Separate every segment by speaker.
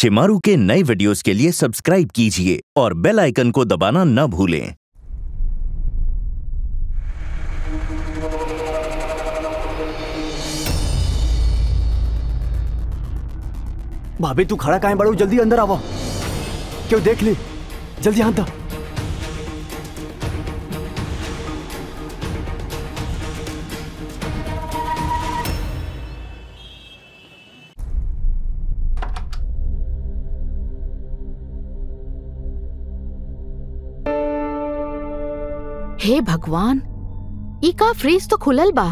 Speaker 1: शिमारू के नए वीडियोस के लिए सब्सक्राइब कीजिए और बेल आइकन को दबाना न भूलें
Speaker 2: भाभी तू खड़ा काहे बड़ू जल्दी अंदर आवो क्यों देख ली जल्दी हाथ दा
Speaker 3: हे भगवान ई का फ्रीज तो खुलल बा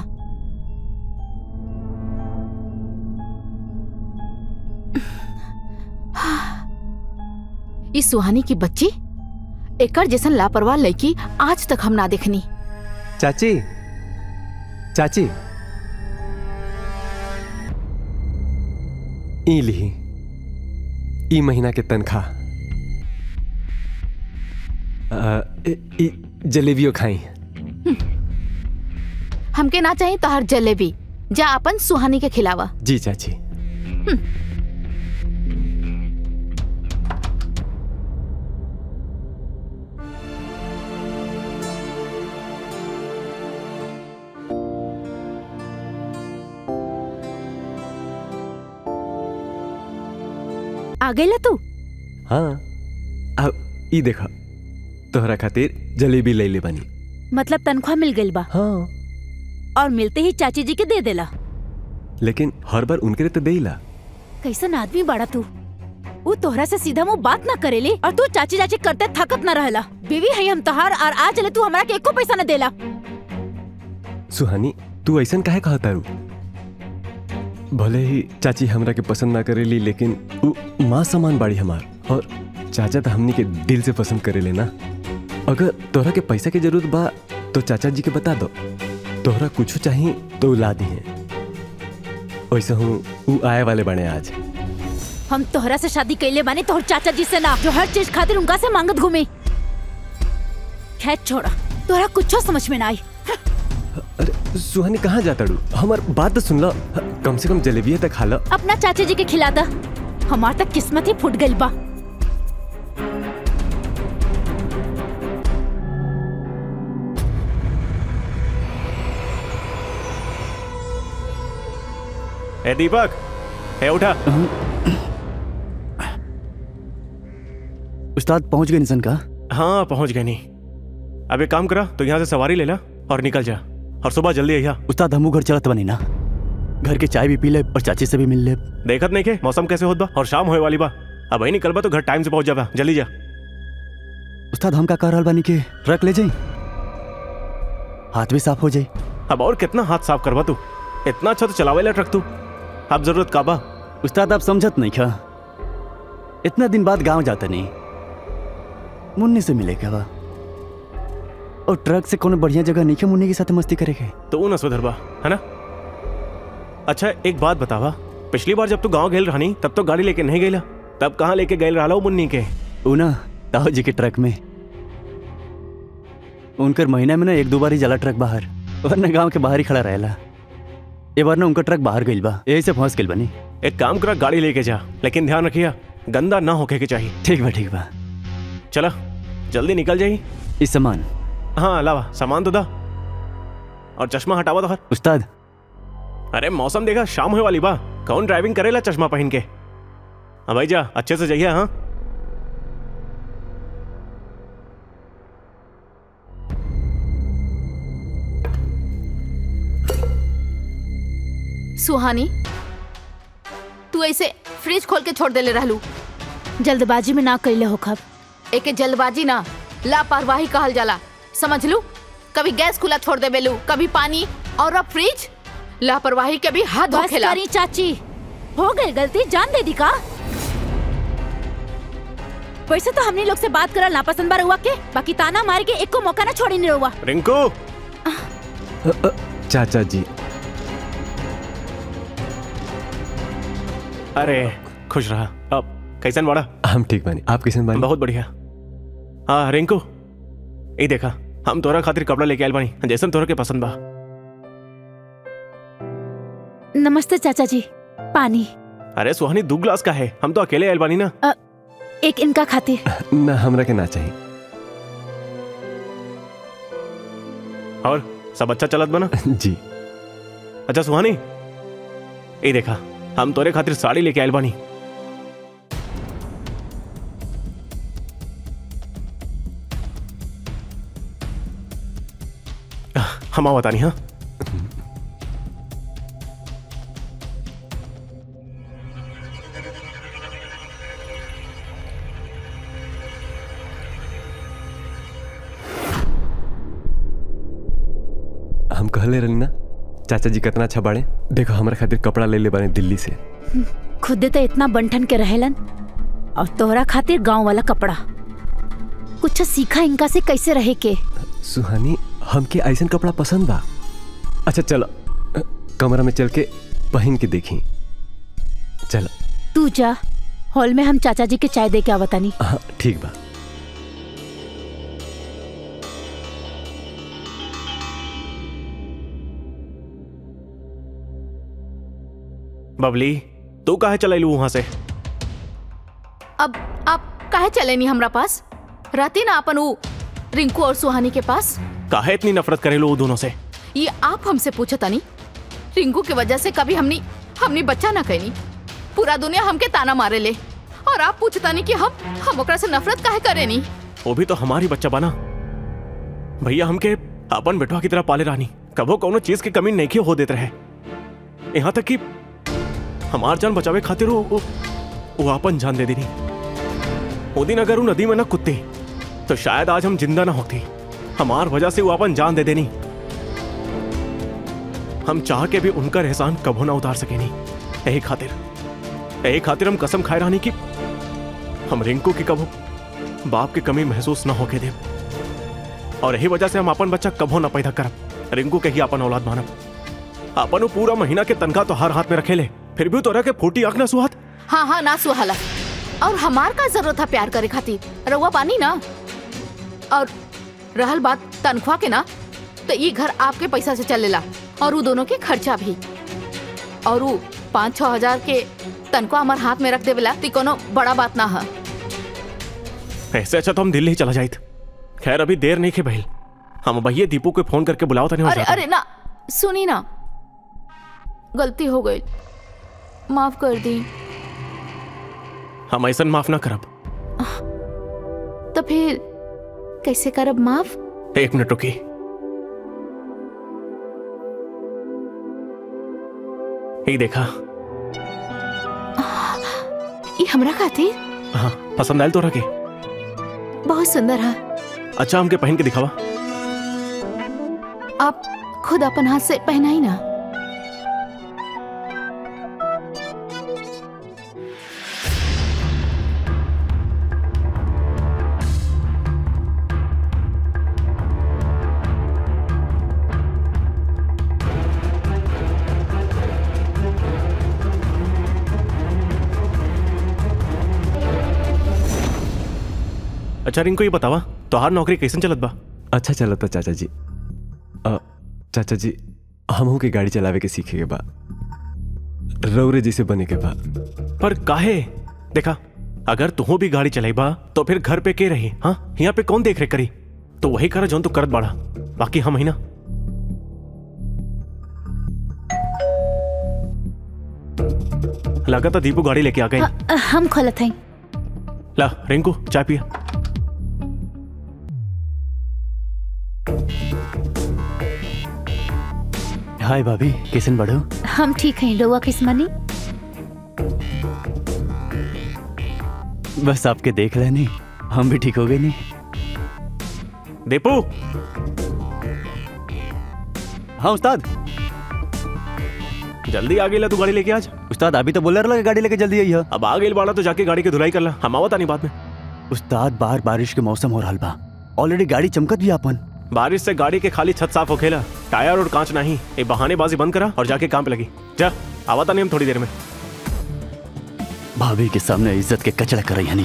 Speaker 3: ई सुहानी की बच्ची एकर जैसन लापरवाह लड़की आज तक हम ना देखनी
Speaker 4: चाची चाची ई लिही ई महीना के तनख्वाह अ, ई ई जलेबियो खाई
Speaker 3: हमके ना चाहिए तोहर जलेबी जा अपन सुहानी के खिलावा
Speaker 4: जी चाची
Speaker 5: आ गईला तू
Speaker 4: हाँ अब ई देखा तोहरा खातिर जलेबी ले ले बानी
Speaker 5: मतलब तनख्वाह मिल गई बा
Speaker 4: हाँ
Speaker 5: और मिलते ही चाची जी के दे देला
Speaker 4: लेकिन हर बार उनके लिए तो देला
Speaker 5: कैसन आदमी बाड़ा तू वो तोहरा से सीधा मुंह बात ना करेली और तू चाची चाची करते थकत ना रहला बीवी है हम तोहार और आज चले तू हमरा के एको पैसा न देला
Speaker 4: सुहानी तू ऐसन काहे कहा तारू भले ही चाची हमरा के पसंद ना करेली लेकिन उ माँ समान बाड़ी हमार और चाचा तो हमनी के दिल से पसंद करेले ना अगर तोहरा के पैसा की जरूरत बा तो चाचा जी के बता दो तोहरा कुछ चाहिए तो उ ला दिए वैसे हूँ उ आए वाले बने आज
Speaker 5: हम तोहरा से शादी कैले बानी तोहर चाचा जी से ना जो हर चीज खातिर उनका से मांगत घूमे खैर छोड़ा तोहरा कुछ समझ में ना आई
Speaker 4: अरे सुहानी कहाँ जाता डू हमार बात तो सुन लो कम से कम जलेबिया तक खा लो
Speaker 5: अपना चाचा जी के खिला दा हमार तक किस्मत ही फूट गई बा
Speaker 6: ए दीपक ए उठा
Speaker 2: उस्ताद पहुंच गए इंसान का
Speaker 6: हाँ पहुंच गए नहीं अब एक काम करा तो यहाँ से सवारी ले ला और निकल जा और सुबह जल्दी आइया
Speaker 2: उस्ताद हमू घर चलत बनी ना घर के चाय भी पी ले और चाची से भी मिल ले
Speaker 6: देखत नहीं के मौसम कैसे होत बा और शाम होए वाली बा अब वही निकल बा तो घर टाइम से पहुंच जाबा जल्दी जा
Speaker 2: उस्ताद हम का कह रहल बानी के ट्रक ले जाई हाथ भी साफ हो जाई
Speaker 6: अब और कितना हाथ साफ करवा तू इतना अच्छा तो चलावे ला ट्रक तू अब जरूरत का बा
Speaker 2: उस्ताद आप समझत नहीं क्या इतना दिन बाद गांव जाता नहीं मुन्नी से मिले क्या बा और ट्रक से कोनो बढ़िया जगह नहीं क्या मुन्नी के साथ मस्ती करेगे
Speaker 6: तो न सुधर बा है ना अच्छा एक बात बतावा पिछली बार जब तू गांव गेल रहनी तब तो गाड़ी लेके नहीं गेला तब कहाँ लेके गए रहा मुन्नी के
Speaker 2: ऊ ना ताऊ जी के ट्रक में उनकर महीना में ना एक दो बार ही जाला ट्रक बाहर वरना गांव के बाहर ही खड़ा रहेला ये बार ना उनका ट्रक बाहर गइल बा यही से फंस गइल बनी
Speaker 6: एक काम करा गाड़ी लेके जा लेकिन ध्यान रखिया गंदा ना होके के चाहिए
Speaker 2: ठीक बा ठीक बा
Speaker 6: चला जल्दी निकल जाई
Speaker 2: इस सामान
Speaker 6: हाँ अलावा सामान तो दा और चश्मा हटावा तो हर
Speaker 2: उस्ताद
Speaker 6: अरे मौसम देखा शाम होने वाली बा कौन ड्राइविंग करेला चश्मा पहन के हाँ भाई जा अच्छे से जाइए हाँ
Speaker 3: सुहानी तू ऐसे फ्रिज खोल के छोड़ देले रहलू
Speaker 5: जल्दबाजी में ना कैले हो खब
Speaker 3: एके जल्दबाजी ना लापरवाही कहल जाला समझ लू कभी गैस खुला छोड़ दे बेलू कभी पानी और अब फ्रिज लापरवाही के भी हद
Speaker 5: बस
Speaker 3: होखेला
Speaker 5: करी चाची हो गई गलती जान दे दी का वैसे तो हमने लोग से बात करल नापसंद बार हुआ के बाकी ताना मार के एक को मौका ना छोड़ी नहीं हुआ
Speaker 6: रिंकू
Speaker 4: अ, अ, चाचा जी
Speaker 6: अरे खुश रहा अब कैसन बड़ा
Speaker 4: हम ठीक बानी आप कैसे बानी
Speaker 6: बहुत बढ़िया हाँ रिंकू ये देखा हम तोरा खातिर कपड़ा लेके आयल बानी जैसन तोरा के पसंद बा
Speaker 5: नमस्ते चाचा जी पानी
Speaker 6: अरे सुहानी दो ग्लास का है हम तो अकेले आयल बानी ना
Speaker 5: एक इनका खातिर
Speaker 4: ना हमरा के ना चाहिए
Speaker 6: और सब अच्छा चलत बना
Speaker 4: जी
Speaker 6: अच्छा सुहानी ये देखा हम तोरे खातिर साड़ी लेके आयल बानी हम आओ बतानी हाँ
Speaker 4: हम कहले रही ना चाचा जी कितना अच्छा बाड़े देखो हमरा खातिर कपड़ा ले ले बाने दिल्ली से
Speaker 5: खुदे तो इतना बंठन के रहेलन और तोहरा खातिर गांव वाला कपड़ा कुछ सीखा इनका से कैसे रहे के
Speaker 4: सुहानी हमके ऐसन कपड़ा पसंद बा अच्छा चलो अ, कमरा में चल के पहन के देखी चलो
Speaker 5: तू जा हॉल में हम चाचा जी के चाय दे के आवतानी
Speaker 4: हाँ ठीक बा
Speaker 6: बबली तू काहे चलैलू वहां से
Speaker 3: अब आप काहे चले नहीं हमरा पास रहती ना अपन ऊ रिंकू और सुहानी के पास
Speaker 6: काहे इतनी नफरत करेलू वो दोनों से
Speaker 3: ये आप हमसे पूछो तनी रिंकू की वजह से कभी हमनी हमनी बच्चा ना कहनी पूरा दुनिया हमके ताना मारे ले और आप पूछता नहीं कि हम हम ओकरा से नफरत काहे करे नहीं
Speaker 6: वो भी तो हमारी बच्चा बना भैया हमके अपन बेटवा की तरह पाले रानी कबो कोनो चीज की कमी नहीं हो देते रहे यहाँ तक कि हमार जान बचावे खातिर वो वो, वो अपन जान दे देनी वो दिन अगर वो नदी में न कुत्ते तो शायद आज हम जिंदा ना होती हमार वजह से वो अपन जान दे देनी हम चाह के भी उनका एहसान कबो ना उतार सके नहीं यही खातिर यही खातिर हम कसम खाए रानी की हम रिंकू की कबो बाप की कमी महसूस ना होके दे और यही वजह से हम अपन बच्चा कबो ना पैदा करब रिंकू के ही अपन औलाद मानब अपन वो पूरा महीना के तनखा तो हर हाथ में रखे ले फिर भी तोरा के फूटी आंख ना सुहात
Speaker 3: हाँ हाँ ना सुहाला और हमार का जरूरत था प्यार करे खातिर रउआ पानी ना और रहल बात तनख्वाह के ना तो ये घर आपके पैसा से चलेला और वो दोनों के खर्चा भी और वो पाँच छह हजार के तनख्वाह हमार हाथ में रख देवेला तो कोनो बड़ा बात ना है
Speaker 6: ऐसे अच्छा तो हम दिल्ली ही चला जाइत खैर अभी देर नहीं के बहल हम भैया दीपू को फोन करके बुलाओ तनी
Speaker 3: अरे अरे ना सुनी ना गलती हो गई माफ कर दी
Speaker 6: हम ऐसा माफ ना करब
Speaker 3: तो फिर कैसे करब माफ
Speaker 6: एक मिनट रुकी ये देखा
Speaker 3: ये हमरा खातिर
Speaker 6: हाँ पसंद आयल तोरा के
Speaker 3: बहुत सुंदर है
Speaker 6: अच्छा हमके पहन के दिखावा
Speaker 3: आप खुद अपन हाथ से पहनाई ना
Speaker 6: अच्छा रिंकू ये बतावा तोहार नौकरी कैसन चलत बा
Speaker 4: अच्छा चला था चाचा जी अ, चाचा जी हमहू के गाड़ी चलावे के सीखे के बा रौरे जैसे बने के बा
Speaker 6: पर काहे देखा अगर तुहो भी गाड़ी चलाइबा तो फिर घर पे के रही हाँ यहाँ पे कौन देख रेख करी तो वही करा जौन तू करत बाड़ा बाकी हम ही ना लगा था दीपू गाड़ी लेके आ गई
Speaker 5: अ, हम खोलत हई
Speaker 6: ला रिंकू चाय पिया
Speaker 2: हाय भाभी कैसन बढ़ो
Speaker 5: हम ठीक हैं रउआ किस्मनी
Speaker 2: बस आपके देख लेनी हम भी ठीक हो गए नहीं
Speaker 6: दीपू
Speaker 2: हाँ उस्ताद
Speaker 6: जल्दी आ गई तू गाड़ी लेके आज
Speaker 2: उस्ताद अभी तो बोल रहा गाड़ी लेके जल्दी आई है
Speaker 6: अब आ गई बाड़ा तो जाके गाड़ी की धुलाई कर ला हम आवत नहीं बाद में
Speaker 2: उस्ताद बाहर बारिश के मौसम हो रहा बा ऑलरेडी गाड़ी चमकत भी अपन
Speaker 6: बारिश से गाड़ी के खाली छत साफ हो खेला टायर और कांच नहीं ये बहानेबाजी बंद करा और जाके काम पे लगी जा आवता नहीं हम थोड़ी देर में
Speaker 2: भाभी के सामने इज्जत के कचड़ा कर रही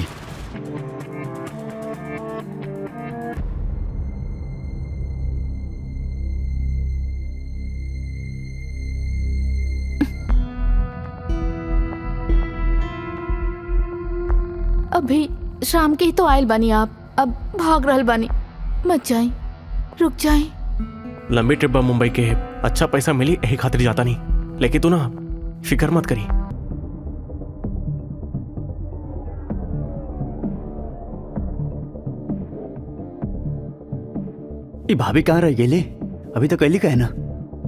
Speaker 3: अभी शाम के ही तो आयल बानी आप अब भाग रहल बानी मत जाई रुक जाई
Speaker 6: लंबी ट्रिप बा मुंबई के अच्छा पैसा मिली यही खातिर जाता नहीं लेकिन तू ना फिक्र मत करी
Speaker 2: ये भाभी कहाँ रह गेली अभी तो कैली का है ना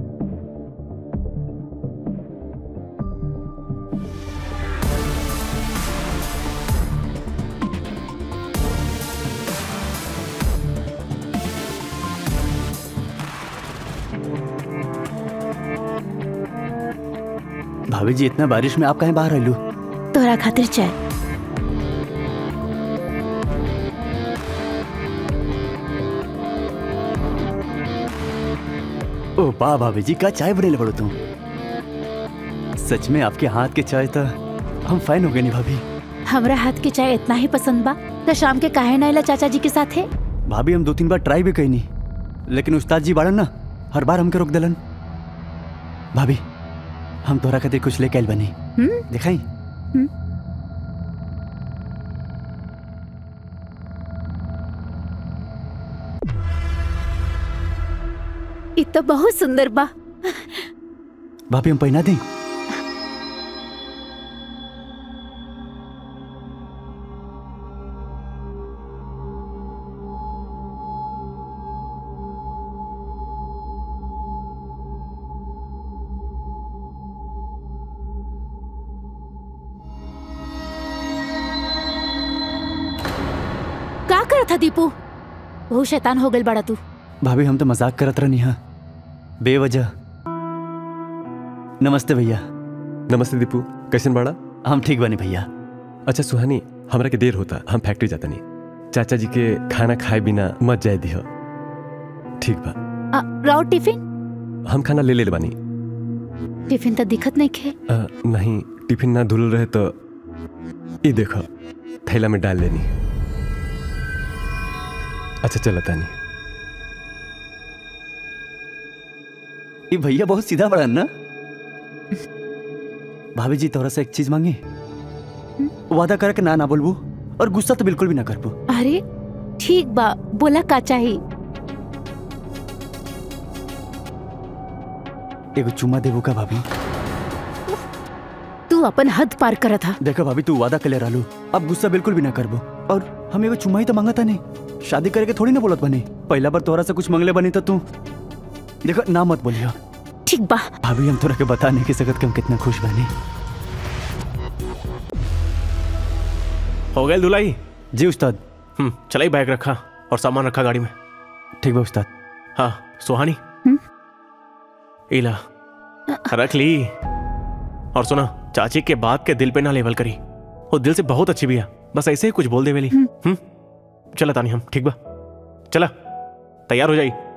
Speaker 2: भाभी जी इतना बारिश में आप कहीं बाहर रहलू
Speaker 5: तोहरा खातिर चाय
Speaker 2: ओ वाह भाभी जी का चाय बनेले पड़ो तुम सच में आपके हाथ के चाय तो हम फाइन हो गए नहीं भाभी
Speaker 5: हमरा हाथ के चाय इतना ही पसंद बा तो शाम के काहे ना आइला चाचा जी के साथ है
Speaker 2: भाभी हम दो तीन बार ट्राई भी कईनी लेकिन उस्ताद जी बाड़न ना हर बार हमके रोक दिलन भाभी हम तोहरा खातिर कुछ लेके आइल बनी
Speaker 5: हम्म
Speaker 2: दिखाई
Speaker 5: इ तो बहुत सुंदर बा
Speaker 2: भाभी हम पहना दें
Speaker 5: का करत था दीपू बहुत शैतान हो गइल बड़ा तू
Speaker 2: भाभी हम तो मजाक करत रहनी हा बेवजह नमस्ते भैया
Speaker 4: नमस्ते दीपू कैसन बाड़ा
Speaker 2: हम ठीक बने भैया
Speaker 4: अच्छा सुहानी हमरा के देर होता हम फैक्ट्री जाता नहीं चाचा जी के खाना खाए बिना मत जाए दिह ठीक बा
Speaker 5: आ, राव टिफिन
Speaker 4: हम खाना ले ले बानी
Speaker 5: टिफिन तो दिखत नहीं खे
Speaker 4: अ, नहीं टिफिन ना धुल रहे तो ये देखो थैला में डाल लेनी अच्छा चलो तानी
Speaker 2: ये भैया बहुत सीधा बड़ा ना भाभी जी तोरा से एक चीज मांगे वादा करे के ना ना बोलबू और गुस्सा तो बिल्कुल भी ना करबू
Speaker 5: अरे ठीक बा बोला का चाही
Speaker 2: एगो चुम्मा देबू का भाभी
Speaker 5: तू अपन हद पार करत था
Speaker 2: देखो भाभी तू वादा कर ले रहलू अब गुस्सा बिल्कुल भी ना करबो और हम एगो चुम्मा ही तो मांगता नहीं शादी करे के थोड़ी ना बोलत बने पहला बार तोरा से कुछ मंगले बनी तो तू देखो ना मत बोलियो
Speaker 5: ठीक बा
Speaker 2: भाभी हम तोरा के बता नहीं की सकत कि हम कितना खुश बने
Speaker 6: हो गए दुलाई
Speaker 2: जी उस्ताद
Speaker 6: हम्म चलाई बैग रखा और सामान रखा गाड़ी में
Speaker 2: ठीक बा उस्ताद
Speaker 6: हाँ सुहानी
Speaker 5: हम्म?
Speaker 6: इला रख ली और सुना चाची के बात के दिल पे ना लेवल करी वो दिल से बहुत अच्छी भी है बस ऐसे ही कुछ बोल दे वेली हम्म चला तानी हम ठीक बा चला तैयार हो जाई